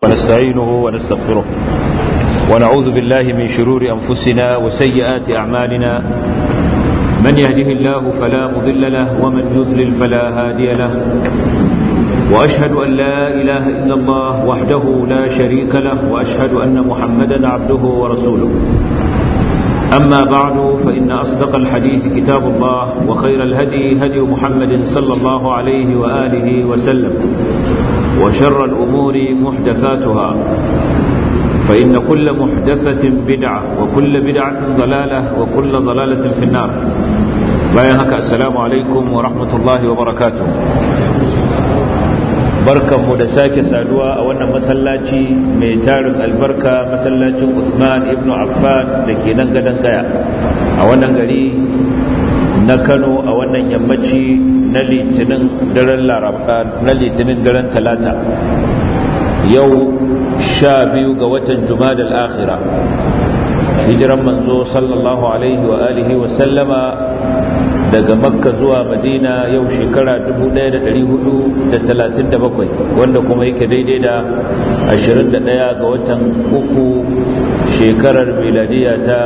ونستعينه ونستغفره ونعوذ بالله من شرور أنفسنا وسيئات أعمالنا من يهده الله فلا مضل له ومن يضلل فلا هادي له وأشهد أن لا إله إلا الله وحده لا شريك له وأشهد أن محمدا عبده ورسوله أما بعد فإن أصدق الحديث كتاب الله وخير الهدي هدي محمد صلى الله عليه وآله وسلم وشر الأمور محدثاتها فإن كل محدثة بدعة وكل بدعة ضلالة وكل ضلالة في النار بايهك السلام عليكم ورحمة الله وبركاته barkan mu da sake saduwa a wannan masallaci mai tarin albarka masallacin Usman ibn Affan da ke nan gadon gaya a wannan gari na Kano a wannan yammaci na litinin daren laraba na litinin daren talata yau sha biyu ga watan jumada al-akhira hijiran manzo sallallahu alaihi wa alihi wa sallama daga makka zuwa madina yau shekara 1437 wanda kuma yake daidai da 21 ga watan uku shekarar miladiya ta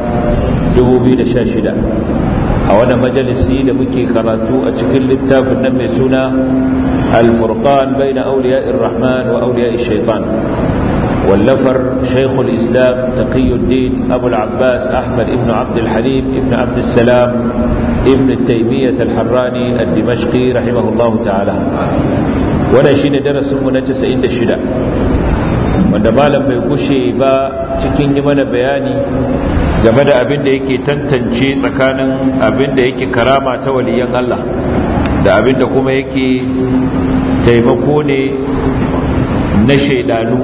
2016 a wani majalisi da muke karatu a cikin littafin nan mai suna al-furqan bayna awliya'ir rahman wa awliya'ish shaitan واللفر شيخ الإسلام تقي الدين أبو العباس أحمد ابن عبد الحليم ابن عبد السلام ابن التيمية الحراني الدمشقي رحمه الله تعالى وانا شين درس منجس عند الشدة wanda malam bai gushe ba cikin yi mana bayani game da abin da yake tantance tsakanin abin da yake karama ta waliyan Allah da abin da kuma yake taimako ne na shaidanu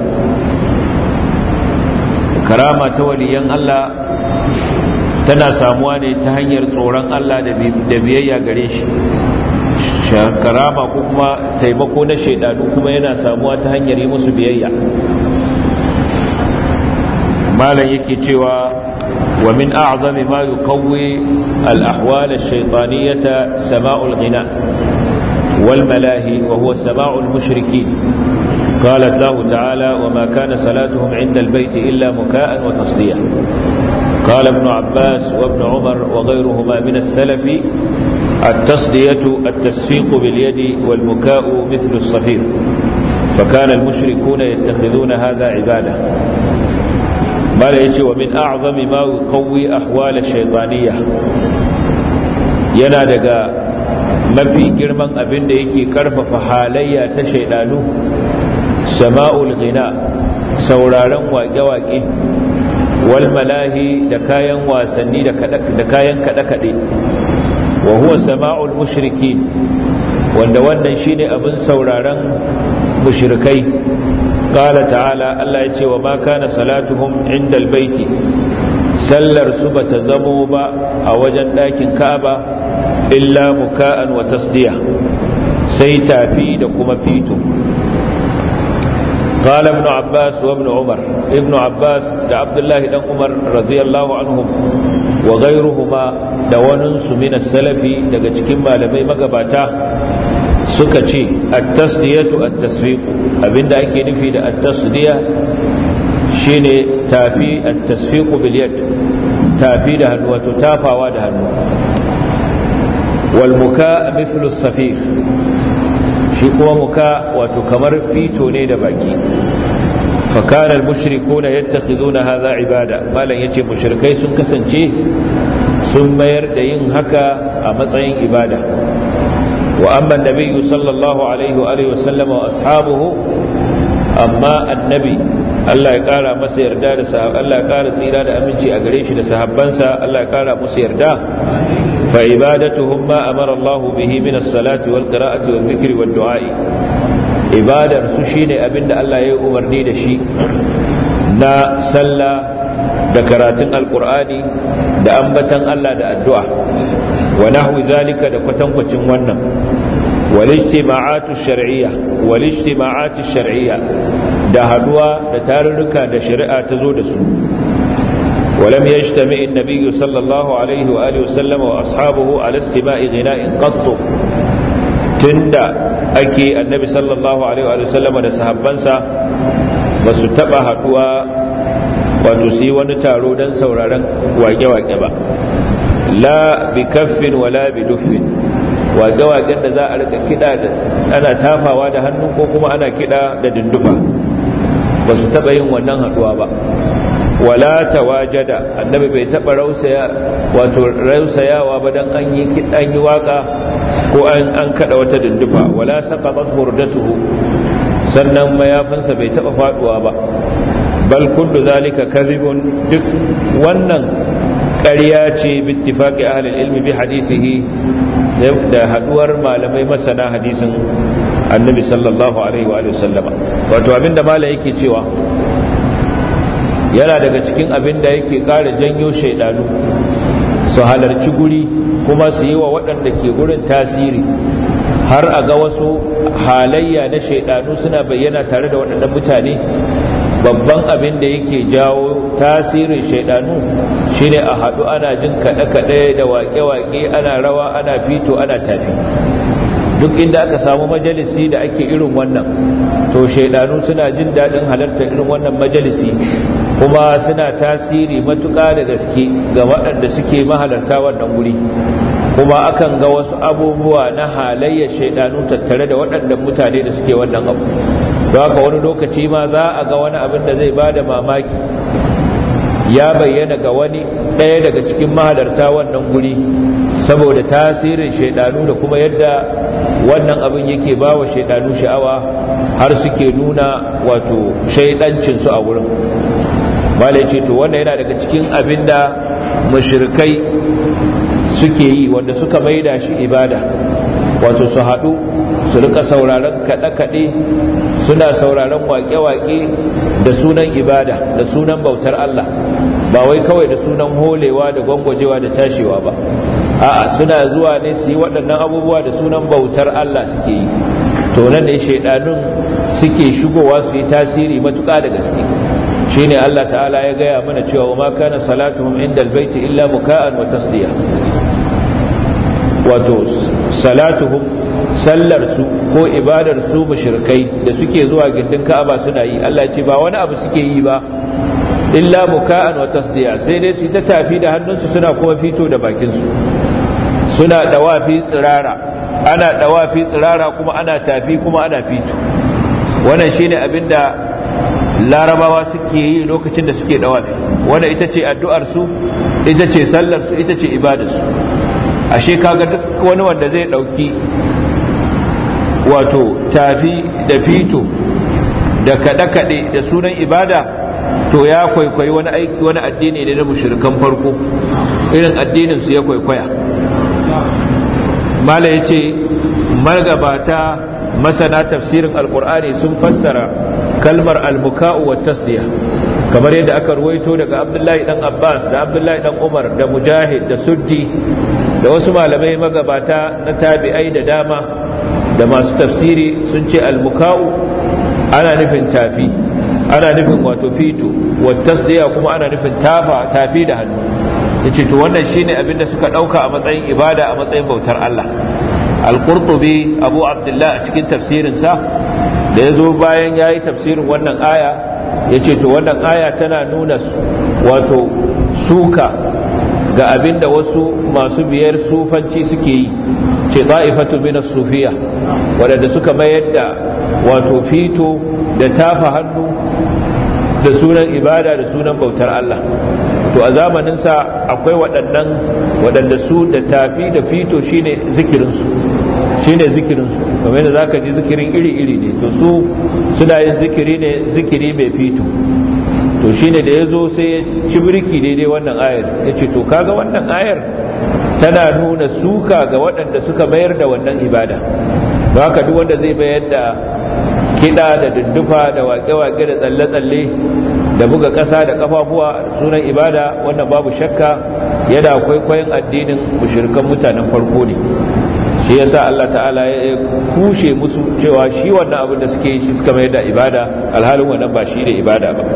karama ta waliyan Allah tana samuwa ne ta hanyar tsoron Allah da biyayya gare shi karama ko kuma taimako na shaidanu kuma yana samuwa ta hanyar yi musu biyayya malam yake cewa wa min a'zami ma yuqawwi al-ahwal ash-shaytaniyah sama'ul ghina wal malahi wa huwa sama'ul mushrikeen قالت له تعالى وما كان صلاتهم عند البيت إلا مكاء وتصدية قال ابن عباس وابن عمر وغيرهما من السلف التصدية التسفيق باليد والمكاء مثل الصفير فكان المشركون يتخذون هذا عبادة ما يجي ومن أعظم ما يقوي أحوال الشيطانية ينادق mafi girman abin da yake karfafa halayya ta shaidanu sama'ul ghina sauraron waƙe-waƙe wal malahi da kayan wasanni da kayan kaɗe-kaɗe wa huwa sama'ul mushriki wanda wannan shine abin sauraron mushrikai qala ta'ala Allah ya ce wa ma kana salatuhum indal baiti sallar su bata zamo ba a wajen ɗakin Ka'aba illa muka'an wa tasdiya sai tafi da kuma fito قال ابن عباس وابن عمر ابن عباس دا عبد الله بن عمر رضي الله عنهم وغيرهما دوانس من السلف daga cikin malamai magabata suka ce at-tasdiyatu at-tasfiq abinda ake nufi da at-tasdiya shine tafi at-tasfiq bil yad tafi da hannu wato tafawa da hannu wal muka mithlu as-safir shi kuma muka wato kamar fito ne da baki fakana al-mushrikuna yattakhiduna hadha ibada malan yace mushrikai sun kasance sun mayar da yin haka a matsayin ibada wa amma annabiyyu sallallahu alaihi wa alihi wasallam wa ashabuhu amma annabi Allah ya kara masa yarda da sahab Allah ya kara tsira da aminci a gare shi da sahabbansa Allah ya kara musu yarda فعبادتهم ما أمر الله به من الصلاة والقراءة والذكر والدعاء عبادة سشين أبن الله يؤمرني دشي نا سلا دكراتن القرآن دا أنبتن الله دا الدعاء ونحو ذلك دا كتنكتن ونم والاجتماعات الشرعية والاجتماعات الشرعية دا هدوى دا تارنكا دا شرعة تزود سوء ولم يجتمع النبي صلى الله عليه وآله وسلم وأصحابه على استماع غناء قط تند أكي النبي صلى الله عليه وآله وسلم da sahabbansa ba su taɓa haɗuwa wato su yi wani taro don sauraron wake-wake ba la bi kaffin wala bi duffin wage-wagen da za a rika kiɗa da ana tafawa da hannu ko kuma ana kiɗa da dindufa ba su taɓa yin wannan haɗuwa ba wala tawajada annabi bai taba rausaya wato rausayawa ba dan an yi kidan yi waka ko an an kada wata dindufa wala saqatat burdatuhu sannan mayafinsa bai taba faduwa ba bal kullu zalika kadhibun duk wannan ƙarya ce bi ittifaqi ahli ilmi bi hadithihi da haduwar malamai masana hadisin annabi sallallahu alaihi wa sallama wato abinda malai yake cewa yana daga cikin abin da yake ƙara janyo shaidanu su halarci guri kuma su yi wa waɗanda ke gurin tasiri har a ga wasu halayya na shaidanu suna bayyana tare da waɗannan mutane babban abin da yake jawo tasirin shaidanu shine a haɗu ana jin kaɗe-kaɗe da waƙe-waƙe ana rawa ana fito ana tafi duk inda aka samu majalisi da ake irin wannan to shaidanu suna jin daɗin halartar irin wannan majalisi kuma suna tasiri matuƙa da gaske ga waɗanda suke mahalarta wannan guri kuma akan ga wasu abubuwa na halayyar shaidanu tattare da waɗannan mutane da suke wannan abu don haka wani lokaci ma za a ga wani abin da zai bada mamaki ya bayyana ga wani ɗaya daga cikin mahalarta wannan guri saboda tasirin shaidanu da kuma yadda wannan abin yake ba wa shaidanu sha'awa har suke nuna wato shaidancinsu a wurin malai ce to wannan yana daga cikin abin da mashirkai suke yi wanda suka maida shi ibada wato su haɗu su rika sauraron kaɗe-kaɗe suna sauraron waƙe-waƙe da sunan ibada da sunan bautar Allah ba wai kawai da sunan holewa da gwangwajewa da tashewa ba a'a suna zuwa ne su yi waɗannan abubuwa da sunan bautar Allah suke yi to nan ne shaidanun suke shigowa su yi tasiri matuƙa da gaske shine Allah ta'ala ya gaya mana cewa wa ma kana salatuhum inda albayti illa muka'an wa tasdiya wato salatuhum sallar su ko ibadar su mushrikai da suke zuwa gindin Ka'aba suna yi Allah ce ba wani abu suke yi ba illa muka'an wa tasdiya sai dai su ta tafi da hannunsu suna kuma fito da bakin su suna dawafi tsirara ana dawafi tsirara kuma ana tafi kuma ana fito wannan shine abinda larabawa suke yi lokacin da suke dawafi wanda ita ce addu'ar su ita ce sallar su ita ce ibadar su ashe kaga duk wani wanda zai dauki wato tafi da fito da kaɗe-kaɗe da sunan ibada to ya kwaikwayi wani aiki wani addini ne na mushrikan farko irin addinin su ya kwaikwaya mala yace magabata masana tafsirin alqur'ani sun fassara kalmar almuka'u wa tasdiya kamar yadda aka ruwaito daga abdullahi dan abbas da abdullahi dan umar da mujahid da suddi da wasu malamai magabata na tabi'ai da dama da masu tafsiri sun ce almuka'u ana nufin tafi ana nufin wato fito wa tasdiya kuma ana nufin tafa tafi da hannu yace to wannan shine abin da suka dauka a matsayin ibada a matsayin bautar Allah al-qurtubi abu abdullah a cikin tafsirin sa da yazo bayan yayi tafsirin wannan aya yace to wannan aya tana nuna wato suka ga abin da wasu masu biyar sufanci suke yi ce ta'ifatu min as-sufiya wadanda suka mayar da wato fito da tafa hannu da sunan ibada da sunan bautar Allah to a zamanin sa akwai waɗannan waɗanda su da tafi da fito shine zikirin su shine zikirin su kamar yadda zaka ji zikirin iri iri ne to su suna yin zikiri ne zikiri mai fito to shine da yazo sai ya ci birki daidai wannan ayar yace to kaga wannan ayar tana nuna suka ga waɗanda suka mayar da wannan ibada don haka duk wanda zai bayar da kiɗa da dundufa da waƙe-waƙe da tsalle-tsalle da buga ƙasa da ƙafafuwa sunan ibada wannan babu shakka yana kwaikwayon addinin mushrikan mutanen farko ne shi yasa Allah ta'ala ya kushe musu cewa shi wannan abin da suke yi shi suka mayar da ibada alhalin wannan ba shi ne ibada ba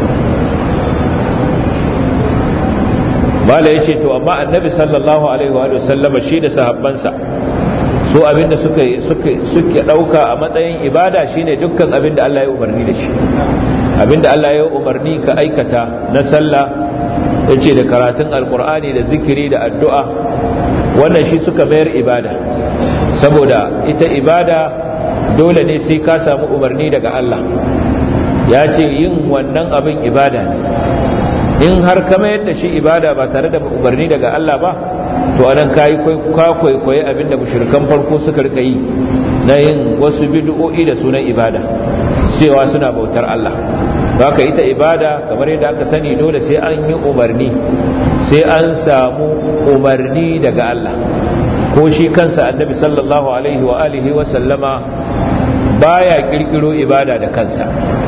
mala ya ce to amma annabi sallallahu alaihi wa sallama shi da sahabbansa so abinda suka suke dauka a matsayin ibada shine dukkan abinda Allah ya umarni da shi abinda Allah ya umarni ka aikata na sallah yace da karatun alkur'ani da zikiri da addu'a wannan shi suka mayar ibada saboda ita ibada dole ne sai ka samu umarni daga Allah ya ce yin wannan abin ibada ne in har ka mayar da shi ibada ba tare da umarni daga Allah ba to anan kayi kwaikwaye abinda mushrikan farko suka rika yi na yin wasu bid'o'i da sunan ibada cewa suna bautar Allah haka ita ibada kamar yadda aka sani dole sai an yi umarni sai an samu umarni daga Allah ko shi kansa annabi sallallahu alaihi wa alihi wa sallama baya kirkiro ibada da kansa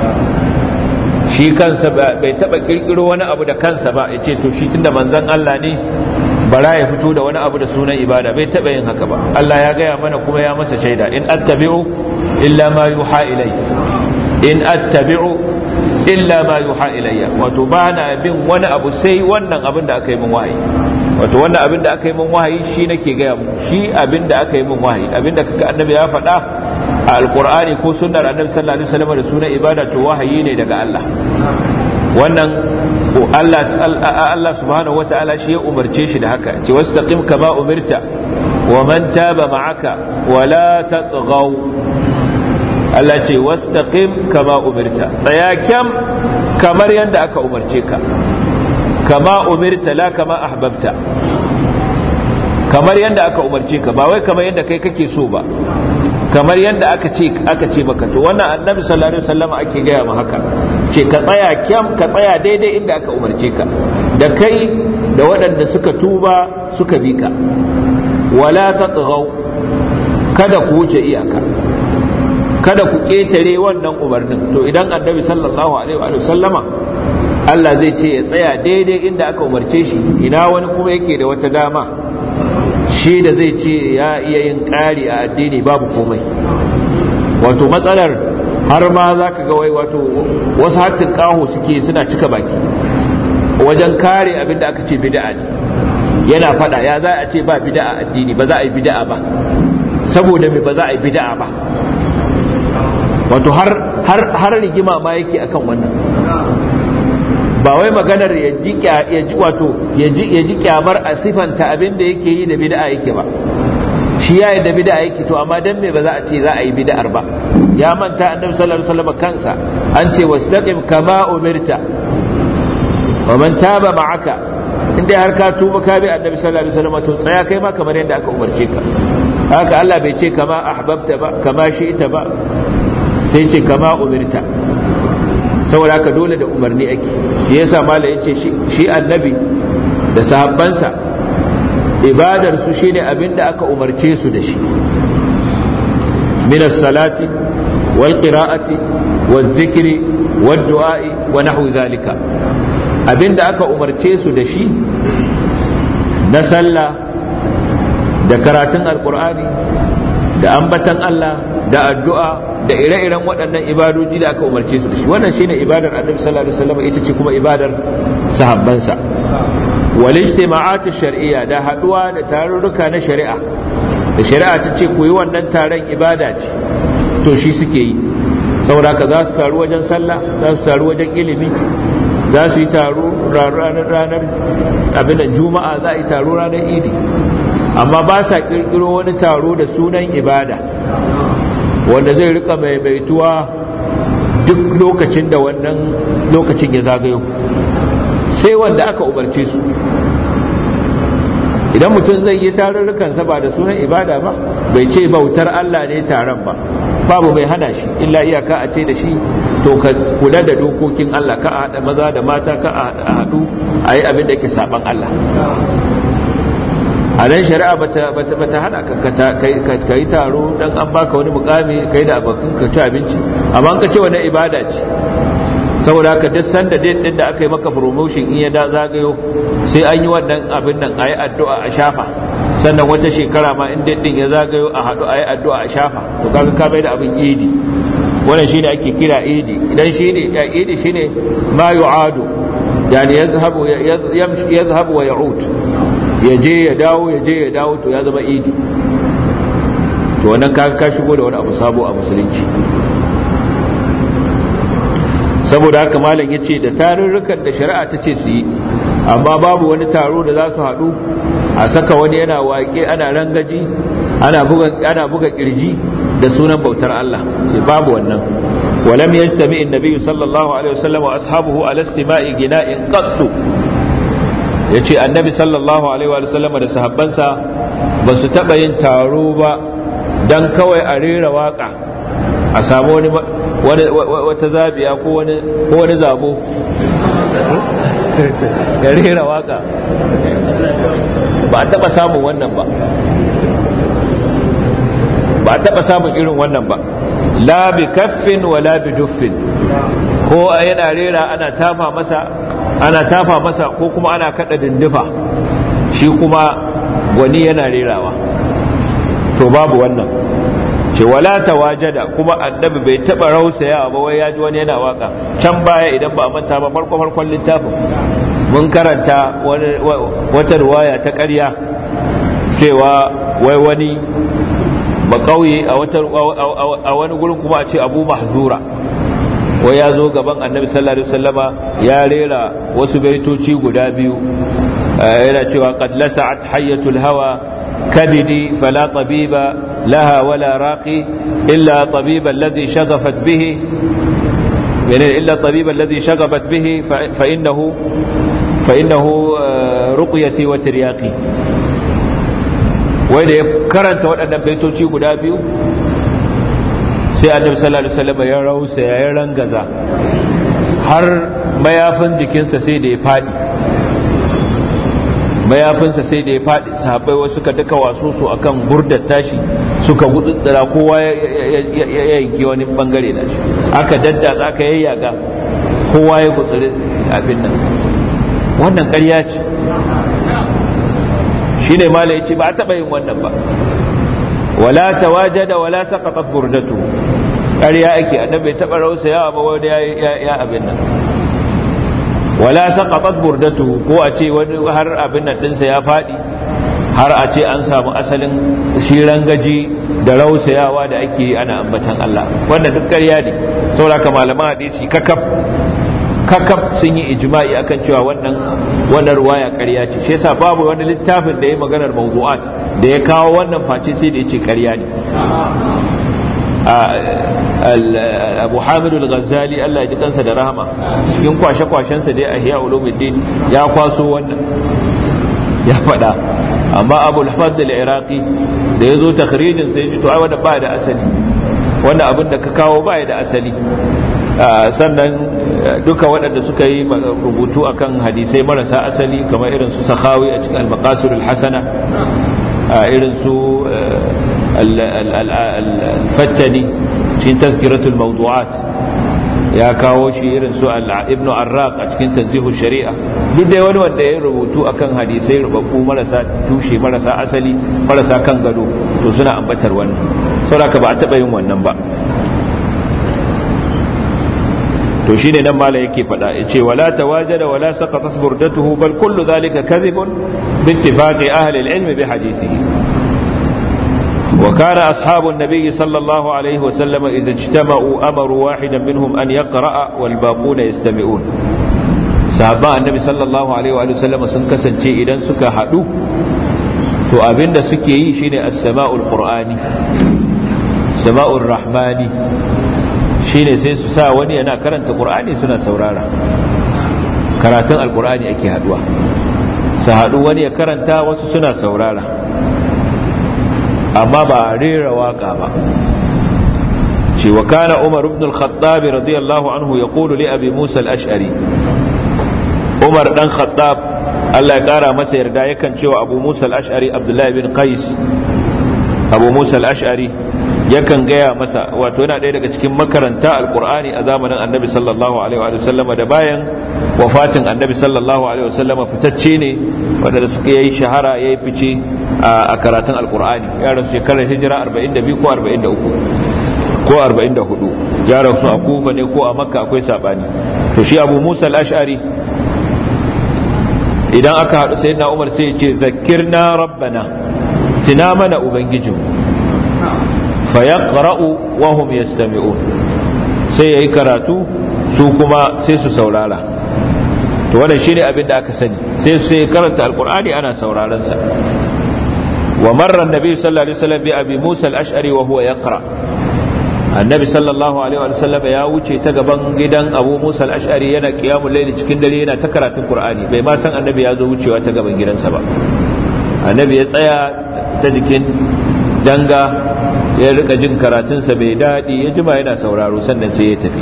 shi kansa bai taba kirkiro wani abu da kansa ba yace to shi tunda manzon Allah ne bara ya fito da wani abu da sunan ibada bai taba yin haka ba Allah ya gaya mana kuma ya masa shaida in attabi'u illa ma yuha ilai in attabi'u illa ma yuha ilayya wato ba na bin wani abu sai wannan abin da aka yi min wahayi wato wannan abin da aka yi min wahayi shi nake gaya mu shi abin da aka yi min wahayi abin da kaga annabi ya faɗa a alqur'ani ko sunnar annabi sallallahu alaihi wasallam da sunan ibada to wahayi ne daga Allah wannan Allah Allah subhanahu wataala shi ya umarce shi da haka ce wastaqim kama umirta wa man taba ma'aka wa la tatghaw Allah ce wastaqim kama umirta tsaya kyam kamar yadda aka umarce ka kama umirta la kama ahbabta kamar yadda aka umarce ka ba wai kamar yadda kai kake so ba kamar yadda aka ce aka ce maka to wannan annabi sallallahu alaihi wasallam ake gaya mu haka ce ka tsaya kyam ka tsaya daidai inda aka umarce ka da kai da waɗanda suka tuba suka bi ka wala tatghaw kada ku wuce iyaka kada ku ƙetare wannan umarnin to idan annabi sallallahu alaihi wa sallama Allah zai ce ya tsaya daidai inda aka umarce shi ina wani kuma yake da wata dama shi da zai ce ya iya yin ƙari a addini babu komai wato matsalar har ma za ka ga wai wato wasu hattin ƙaho suke suna cika baki wajen kare abin da aka ce bida'a ne yana fada ya za a ce ba bida'a addini ba za a yi bida'a ba saboda me ba za a yi bida'a ba wato har rigima ma yake akan wannan ba wai maganar ya ji wato ya ji kyamar a sifanta abin da yake yi da bid'a yake ba shi ya yi da bid'a yake to amma dan me ba za a ce za a yi bid'ar ba ya manta annabi sallallahu alaihi wasallam kansa an ce wastaqim kama umirta wa man taba ma'aka inda har ka tuba ka bi annabi sallallahu alaihi wasallam to tsaya kai ma kamar yadda aka umarce ka haka Allah bai ce kama ahbabta ba kama shi'ta ba sai ce kama umirta saboda haka dole da umarni ake shi yasa mala yace shi annabi da sahabbansa ibadar su shine abinda aka umarce su da shi min as-salati wal qira'ati wal dhikri wad du'a'i wa nahwi zalika abinda aka umarce su da shi na sallah da karatun alqur'ani da ambatan Allah da addu'a da ire-iren waɗannan ibadoji da aka umarce su da shi wannan shine ibadar annabi sallallahu alaihi wasallam ita ce kuma ibadar sahabbansa wal ijtima'at shar'iyya da haduwa da tarurruka na shari'a da shari'a ta ce ku yi wannan taron ibada ce to shi suke yi saboda ka za su taru wajen sallah za su taru wajen ilimi za su yi taro ranar ranar abin juma'a za a yi taro ranar idi amma ba sa kirkiro wani taro da sunan ibada wanda zai rika maimaituwa duk lokacin da wannan lokacin ya zagayo sai wanda aka umarce su idan mutum zai yi tarurrukansa ba da sunan ibada ba bai ce bautar Allah ne taron ba babu mai hana shi illa iyaka a ce da shi to ka kula da dokokin Allah ka a haɗa maza da mata ka a haɗu a yi abin da ke saban Allah a nan shari'a bata hana ka yi taro dan an baka wani mukami kai da abokan ka ci abinci amma ka ce wani ibada ce saboda haka duk sanda date din da aka yi maka promotion in ya da zagayo sai an yi wannan abin nan ayi addu'a a shafa sannan wata shekara ma in date din ya zagayo a hadu ayi addu'a a shafa to kaga ka bai da abin idi wannan shine ake kira idi idan shine idi shine ma yu'adu yani yazhabu yazhabu wa ya'ud ya je ya dawo ya je ya dawo to ya zama idi to wannan kaga ka shigo da wani abu sabo a musulunci saboda haka malam ya ce da tarurrukan da shari'a ta ce su yi amma babu wani taro da za su haɗu a saka wani yana waƙe ana rangaji ana buga ana buga kirji da sunan bautar Allah sai babu wannan ولم يجتمع النبي صلى الله عليه وسلم واصحابه على استماع غناء قط yace annabi sallallahu alaihi wa sallam da sahabbansa ba su taɓa yin taro ba dan kawai a rera waka a samu wani wata zabiya ko wani ko wani zabo ya rera waka ba a taɓa samun wannan ba ba a taɓa samun irin wannan ba la bi kaffin wa la bi duffin ko yana rera ana tafa masa ana tafa masa ko kuma ana kada dindifa shi kuma gwani yana rerawa to babu wannan ce wala tawajada kuma annabi bai taba rausaya ba wai ya ji wani yana waka can baya idan ba a manta ba farko farkon littafin mun karanta wata ruwaya ta ƙarya cewa wai wani ba kauye a wani gurin kuma a ce abu mahzura wai ya zo gaban annabi sallallahu alaihi wasallama ya rera wasu baitoci guda biyu yana cewa qad lasa'at hayyatul hawa kabidi fala tabiba laha wala raqi illa tabiba alladhi shaghafat bihi إلا الطبيب الذي شغبت به فإنه فإنه رقيتي وترياقي wai da ya karanta waɗannan baitoci guda biyu sai annabi sallallahu alaihi wasallam ya rausa ya rangaza har mayafin jikinsa sai da ya faɗi mayafinsa sai da ya faɗi sahabbai wasu suka duka wasu su akan burdar tashi suka gududdura kowa ya yanki wani bangare da shi aka daddatsa aka yayyaga kowa ya gutsuri abin nan wannan ƙarya ce shi ne mala ya ce ba a taɓa yin wannan ba wala tawajada wala saqatat burdatu ƙarya ake annabi bai taɓa rausayawa ba wanda ya abin nan wala saqatat burdatu ko a ce wani har abin nan dinsa ya fadi har a ce an samu asalin shiran gaji da rausayawa da ake ana ambatan Allah wanda duk ƙarya ne saboda malaman hadisi kakaf kakaf sun yi ijma'i akan cewa wannan wannan ruwaya ƙarya ce shi yasa babu wani littafin da ya maganar mawdu'at da ya kawo wannan face sai da yace ƙarya ne abu hamid al-ghazali Allah ya ji kansa da rahama cikin kwashe-kwashensa dai a hiya ulumuddin ya kwaso wannan ya faɗa amma abu al-fadl al-iraqi da ya zo takhrijin sai ji to ai wanda ba da asali wannan abin da ka kawo ba da asali sannan duka waɗanda suka yi rubutu akan hadisai marasa asali kamar irin su sakhawi a cikin al-maqasid al-hasana irin su al-fattani cikin tazkiratul mawdu'at ya kawo shi irin su ibn arraq a cikin tanzihu shari'a duk dai wani wanda ya rubutu akan hadisai rubabbu marasa tushe marasa asali marasa kan gado to suna ambatar wannan saboda ba a taba yin wannan ba to shine nan mala yake fada yace wala tawajada wala saqatat burdatuhu bal kullu dhalika kadhibun bi ittifaqi ahli al-ilm bi hadithihi وكان أصحاب النبي صلى الله عليه وسلم إذا اجتمعوا أمروا واحدا منهم أن يقرأ والباقون يستمعون صحابة النبي صلى الله عليه وآله وسلم سنكسن شيء إذن سكا حدو to abin da suke yi shine as-sama'ul qur'ani sama'ur rahmani shine sai su sa wani yana karanta qur'ani suna saurara karatun alqur'ani ake haduwa su hadu wani ya karanta wasu suna saurara amma ba rera waka ba ce wa kana umar ibn al-khattab radiyallahu anhu yaqulu li abi musa al-ash'ari umar dan khattab Allah ya kara masa yarda yakan cewa abu musa al-ash'ari abdullahi bin qais abu musa al-ash'ari yakan gaya masa wato yana ɗaya daga cikin makaranta alkur'ani a zamanin annabi sallallahu alaihi wa sallama da bayan wafatin annabi sallallahu alaihi wa sallama fitacce ne wanda suka yi shahara yayi fice a karatun alkur'ani ya rasu shekarar hijira 42 ko 43 ko 44 ya rasu a kufa ne ko a makka akwai sabani to shi abu musa al-ash'ari idan aka haɗu sai na umar sai ya ce zakirna rabbana tina mana ubangijinmu fa yaqra'u wa hum yastami'un sai yayi karatu su kuma sai su saurara to wannan shine abin da aka sani sai su karanta alqur'ani ana sauraron sa wa marra annabi sallallahu alaihi wasallam bi abi musa al-ash'ari wa huwa yaqra annabi sallallahu alaihi wasallam ya wuce ta gaban gidan abu musa al-ash'ari yana qiyamul layli cikin dare yana ta karatun qur'ani bai ma san annabi ya zo wucewa ta gaban gidansa ba annabi ya tsaya ta jikin danga ya rika jin karatunsa bai daɗi ya jima yana sauraro sannan sai ya tafi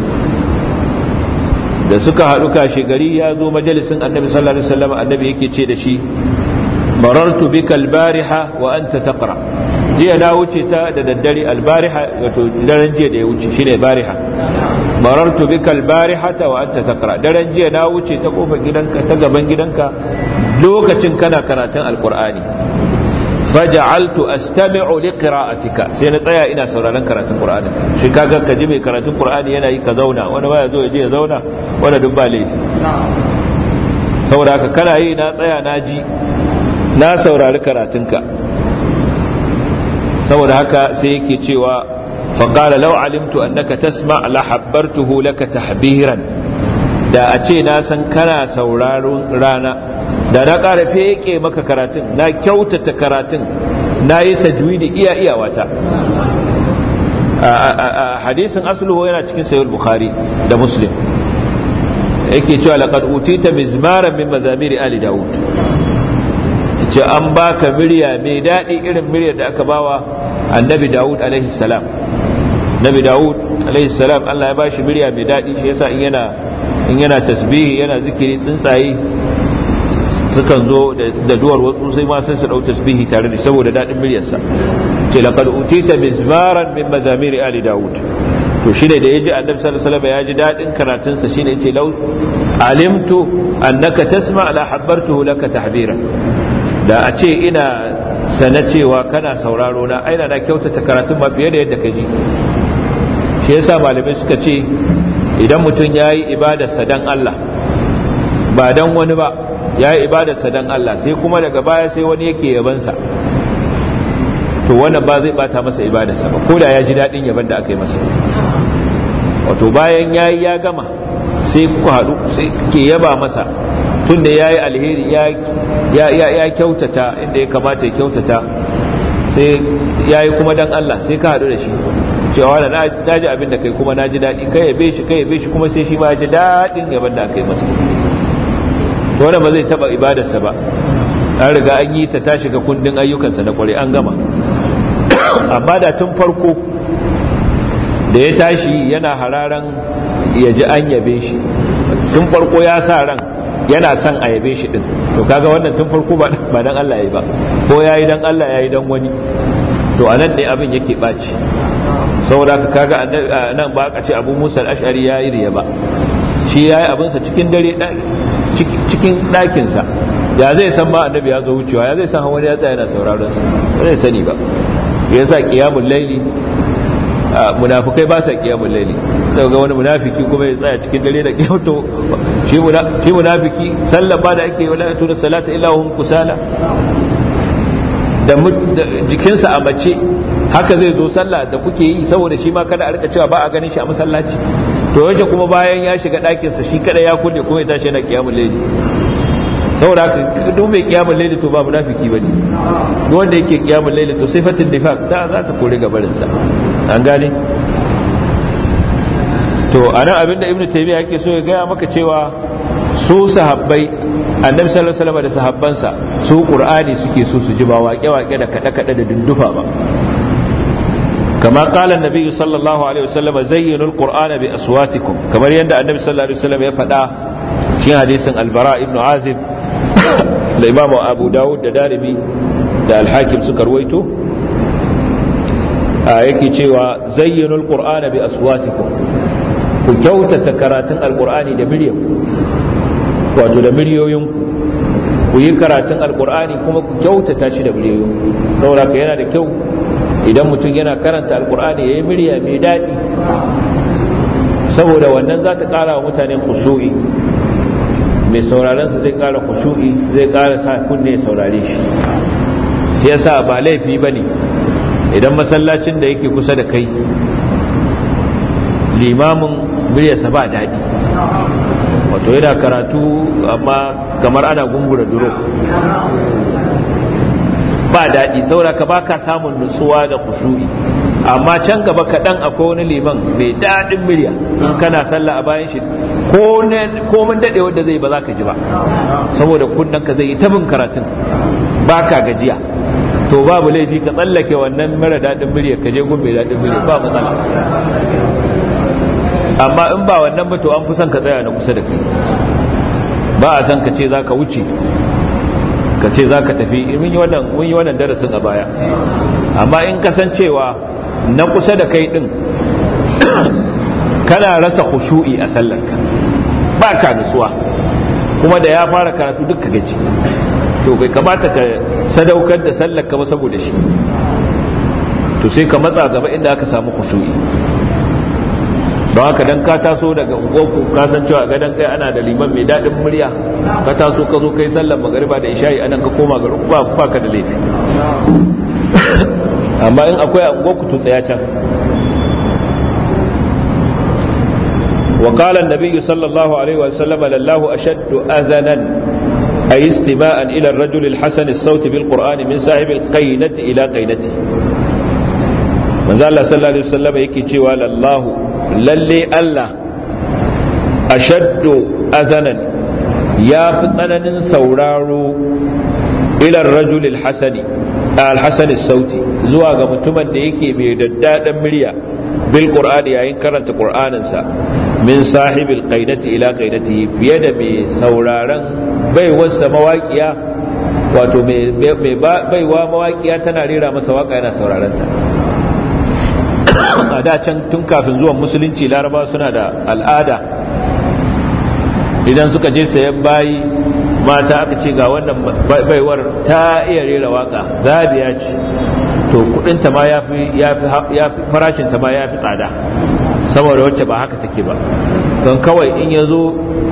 da suka haɗu kashe gari ya zo majalisin annabi sallallahu alaihi wasallam annabi yake ce da shi marartu bika albariha wa anta taqra jiya na wuce ta da daddare albariha wato daren jiya da ya wuce shine bariha marartu bika albarihata wa anta taqra daren jiya na wuce ta kofar gidanka ta gaban gidanka lokacin kana karatun alqur'ani faja'altu astami'u liqira'atika sai na tsaya ina sauraron karatun qur'ani shi kaga ka ji mai karatun qur'ani yana yi ka zauna wani baya zo ya je ya zauna wanda duk ba laifi saboda haka kana yi na tsaya na ji na saurari karatunka saboda haka sai yake cewa faqala law alimtu annaka tasma' la habbartuhu laka tahbiran da a ce na san kana sauraron rana da na ƙara feke maka karatun na kyautata karatun na yi tajwidi iya iyawata hadisin asluhu yana cikin sayar bukhari da muslim yake cewa laqad utita mizmaran min mazamiri ali daud ce an baka murya mai daɗi irin muryar da aka bawa annabi daud alaihi salam nabi daud alaihi salam Allah ya bashi murya mai daɗi shi yasa in yana in yana tasbihi yana zikiri tsuntsaye sukan zo da duwar wasu sai ma sai su dau tasbihi tare da saboda dadin muryarsa ce laqad utita mizmaran min mazamiri ali daud to shine da yaji annabi sallallahu alaihi wasallam ya ji dadin karatun sa shine yace law alimtu annaka tasma la habbartuhu laka tahbira da a ce ina sana cewa kana sauraro na aina na kyautata karatun ma fiye da yadda ka ji shi yasa malamai suka ce idan mutum yayi ibadarsa dan Allah ba dan wani ba ya yi ibadarsa don Allah sai kuma daga baya sai wani yake yabansa to wannan ba zai bata masa ibadarsa ba ko da ya ji daɗin yaban da aka yi masa wato bayan ya yi ya gama sai ku haɗu sai ke yaba masa tun da ya yi alheri ya kyautata inda ya kamata ya kyautata sai ya yi kuma don Allah sai ka haɗu da shi cewa na ji abin da kai kuma na ji daɗi kai yabe shi kai yabe shi kuma sai shi ma ya ji daɗin yaban da aka yi masa wanda ba zai taba ibadarsa ba an riga an yi ta ta shiga kundin ayyukansa na kwarai an gama amma da tun farko da ya tashi yana hararan ya ji an yabe shi tun farko ya sa ran yana son a yabe shi din to kaga wannan tun farko ba dan Allah yayi ba ko yayi dan Allah yayi dan wani to anan ne abin yake baci saboda ka kaga nan ba ka ce Abu Musa al-Ash'ari yayi riya ba shi yayi abinsa cikin dare cikin ɗakinsa ya zai san ba annabi ya zo wucewa ya zai san wani ya tsaya yana sauraron sa ba zai sani ba ya sa qiyamul laili munafikai ba sa qiyamul laili daga ga wani munafiki kuma ya tsaya cikin dare da qiyamto shi shi munafiki sallan ba da ake wala tuna salata illa hum kusala da jikinsa a mace haka zai zo sallah da kuke yi saboda shi ma kada a rika cewa ba a ganin shi a masallaci to yace kuma bayan ya shiga ɗakinsa shi kada ya kulle kuma ya tashi yana kiyamun laili saboda haka duk mai kiyamun laili to ba munafiki bane duk wanda yake kiyamun laili to sifatin nifaq ta za ta kore gabarin sa an gane to anan abinda ibnu taymiya yake so ya gaya maka cewa su sahabbai annabi sallallahu alaihi wasallam da sahabbansa su qur'ani suke so su ji ba waƙe-waƙe da kada-kada da dundufa ba كما قال النبي صلى الله عليه وسلم زينوا القرآن بأصواتكم كما يند النبي صلى الله عليه وسلم يفدا في حديث البراء بن عازب الإمام أبو داود دارمي دا الحاكم سكر ويتو yake cewa zayyinul qur'ana bi aswatikum ku kyautata karatun alqur'ani da miliyanku wato da miliyoyinku ku yi karatun alqur'ani kuma ku kyautata shi da miliyoyinku saboda yana da kyau idan mutum yana karanta alkur'ani ya yi murya mai daɗi saboda wannan za ta ƙara wa mutane kushu'i mai saurarensa zai ƙara kushu'i zai ƙara sa kunne ya saurare shi shi yasa ba laifi ba ne idan masallacin da yake kusa da kai limamin muryarsa ba daɗi wato yana karatu amma kamar ana gungura duro ba daɗi saboda ka baka samun nutsuwa da kushu'i amma can gaba kaɗan akwai wani liman mai daɗin murya in kana sallah a bayan shi ko mun daɗe wanda zai ba za ka ji ba saboda kunnen ka zai yi tabin karatun ba ka gajiya to babu laifi ka tsallake wannan mara daɗin murya ka je gun mai daɗin murya ba matsala amma in ba wannan ba to an fi son ka tsaya na kusa da kai ba a san ka ce za ka wuce ka ce za ka tafi mun yi wannan darasin a baya amma in kasancewa na kusa da kai din kana rasa khushu'i a sallarka ba ka nutsuwa kuma da ya fara karatu duk ka gaji to bai kamata ka sadaukar da sallarka ba saboda shi to sai ka matsa gaba inda aka samu khushu'i don haka dan ka taso daga ungoku ka san cewa gadon kai ana da liman mai daɗin murya ka taso ka zo kai sallar magariba da isha'i anan ka koma garin ba ba ka da laifi amma in akwai a ungoku to tsaya can وقال النبي صلى الله عليه وسلم لله أشد أذنا أي استماء إلى الرجل الحسن الصوت بالقرآن من صاحب القينة إلى قينته من ذا الله صلى الله عليه وسلم يكي لله lalle Allah ashaddu azanan ya fi tsananin sauraro ilar rajulil hasani alhassani sauti zuwa ga mutumin da yake mai daddaɗan murya bil qur'ani yayin karanta qur'aninsa min sahibil qaidati ila qaidati fiye da mai sauraron baiwarsa mawaƙiya wato mai baiwa mawaƙiya tana rera masa waka yana sauraron ta a da can tun kafin zuwan musulunci laraba suna da al'ada idan suka je sayan bayi mata aka ce ga wannan baiwar ta iya rera waka zabiya ce to kudinta ma ya fi farashinta ma ya fi tsada saboda wacce ba haka take ba don kawai in ya zo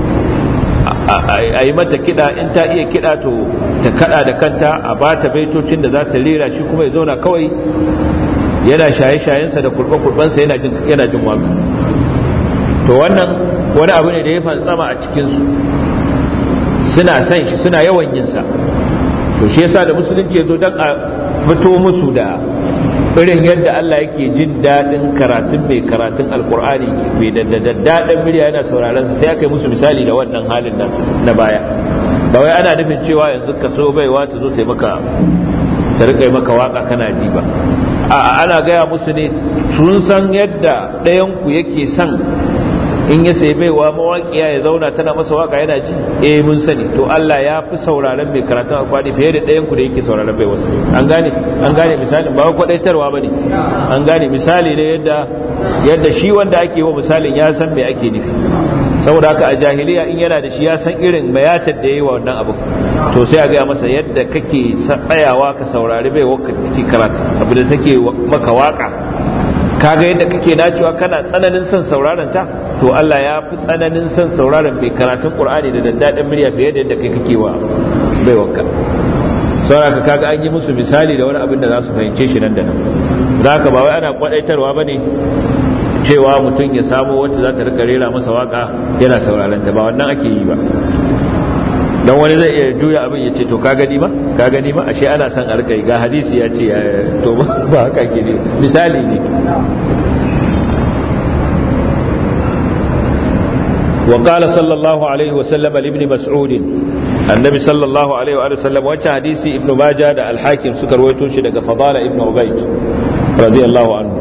a yi mata kiɗa in ta iya kiɗa to ta kaɗa da kanta a ba ta baitocin da za ta rera shi kuma ya zauna kawai yana shaye-shayensa da kurɓe-kurɓensa yana jin waka to wannan wani abu ne da ya fantsama a cikinsu suna san shi suna yawan yinsa to shi yasa da musulunci ya zo don a fito musu da irin yadda Allah yake jin daɗin karatun mai karatun alkur'ani mai da daɗin murya yana sauraron sa sai aka yi musu misali da wannan halin na baya ba wai ana nufin cewa yanzu ka so baiwa ta zo ta maka ta rika maka waka kana ji ba a ana gaya musu ne sun san yadda ɗayan ku yake son in ya sai baiwa mawaƙiya ya zauna tana masa waka yana ji eh mun sani to Allah ya fi sauraron mai karatun alkwani fiye da ɗayan ku da yake sauraron bai wasu an gane an gane misalin ba kwadaitarwa bane an gane misali ne yadda yadda shi wanda ake wa misalin ya san me ake nufi saboda haka a jahiliya in yana da shi ya san irin mayatar da yayi wa wannan abu to sai a gaya masa yadda kake tsayawa ka saurari bai waka take karatu abu da take maka waka kaga yadda kake dacewa kana tsananin son sauraron ta to Allah ya fi tsananin son sauraron mai karatun Qur'ani da daddaɗin murya fiye da yadda kai kake wa bai wakka saboda kaga an yi musu misali da wani abin da za su fahimce shi nan da nan zaka ba wai ana kwadaitarwa bane cewa mutum ya samu wacce za ta rika rera masa waka yana sauraron ta ba wannan ake yi ba dan wani zai iya juya abin ya ce to ka gani ba ka gani ba ashe ana son a rika yi ga hadisi ya ce to ba haka ke ne misali ne وقال صلى الله عليه وسلم لابن مسعود النبي صلى الله عليه وآله وسلم وجه حديث ابن ماجه دا الحاكم سكر ويتوشي دا فضال ابن عبيد رضي الله عنه